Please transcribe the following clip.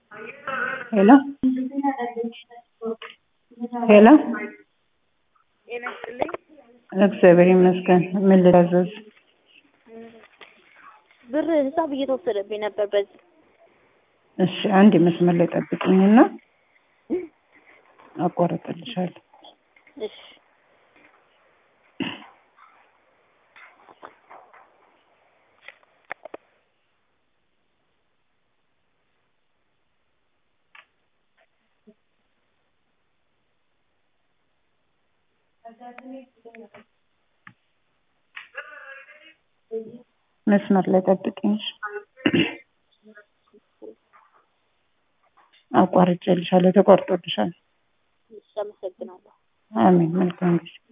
ሄሎ ሄሎ ጤና ይስጥልኝ። እግዚአብሔር ይመስገን። ምን ልታዘዝ? ብር ሂሳብ እየተወሰደብኝ ነበር በዚህ እሺ አንድ መስመር ላይ ጠብቅኝና አቋርጥልሻለሁ። እሺ መስመር ላይ ጠብቅኝ። እሺ። አቋርጬልሻለሁ። ተቆርጦልሻል። እሺ፣ አመሰግናለሁ። አሜን። መልካም ጊዜ